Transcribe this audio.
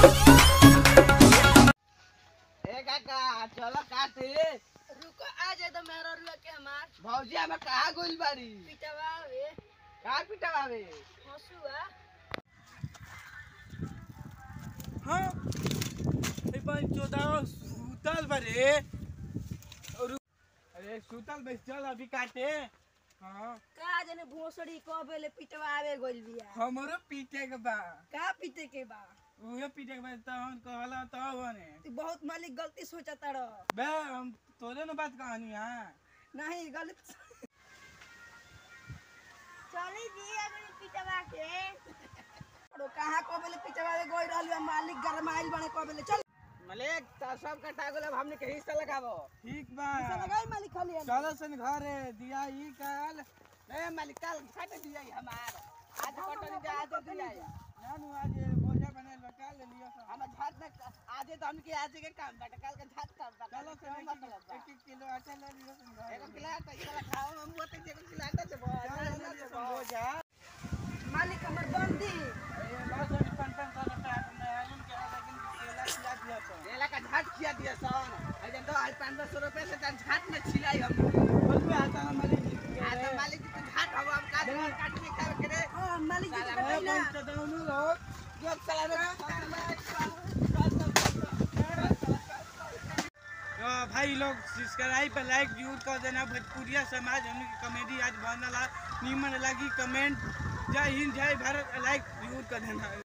ए काका चलो काटे रुको आ जाए तो मेरा रुआ के हमार भौजी हमें कहाँ गोल बारी पिटवा वे कहाँ पिटवावे हसुआ हाँ ए पानी चौदह सुतल बरे और अरे सुतल बस चल अभी काटे हाँ का जने भोसड़ी कबेले पिटवावे गोल बिया हमरो पीटे के बा का पीटे के बा उहे पीटे के बा तहन कहला तब बने तू बहुत मालिक गलती सोचता रह बे हम तोरे न बात कहानी हां नहीं गलत चली जी अगर पिटवा के अरे कहाँ कबेले पिटवावे गोल रहल बा मालिक गरमाइल बने कबेले चल मलिक तो सब कटा गोल अब हमने के हिस्सा लगावो ठीक बा पैसा लगाई मालिक खाली हम। चलो सन घरे दिया ई काल ए मालिक कल काट दिया हमार आज कटनी दे आज दिया नानू आज बोझा बनल बा काल ले लियो सब हम झाट में आज तो हमके आज के काम बाटे कल के झाट काम बा चलो चलो सन मतलब बा एक एक किलो आटा ले लियो सन घरे एगो खिला तो इला खाओ हम वो तो एगो खिला तो से चलो ले लियो सन बोझा मालिक हमर बंदी ए बस अभी पन पन साल का मैं आलम के लेकिन केला खिला दिया तो एला का झाट खिया दिया सन अजन तो आज 500 रुपए से तन झाट में छिलाई हम बोल में आता है मालिक आज तो मालिक की तो झाट हम हम काट के काट के खा के रे हां मालिक जी साला के मैं बताई ना पंच दाउनु लोग जो साला रे तो भाई लोग सब्सक्राइब पर लाइक जरूर कर देना भोजपुरिया समाज हमने की कॉमेडी आज बनला नीमन लगी कमेंट जय हिंद जय भारत लाइक जरूर कर देना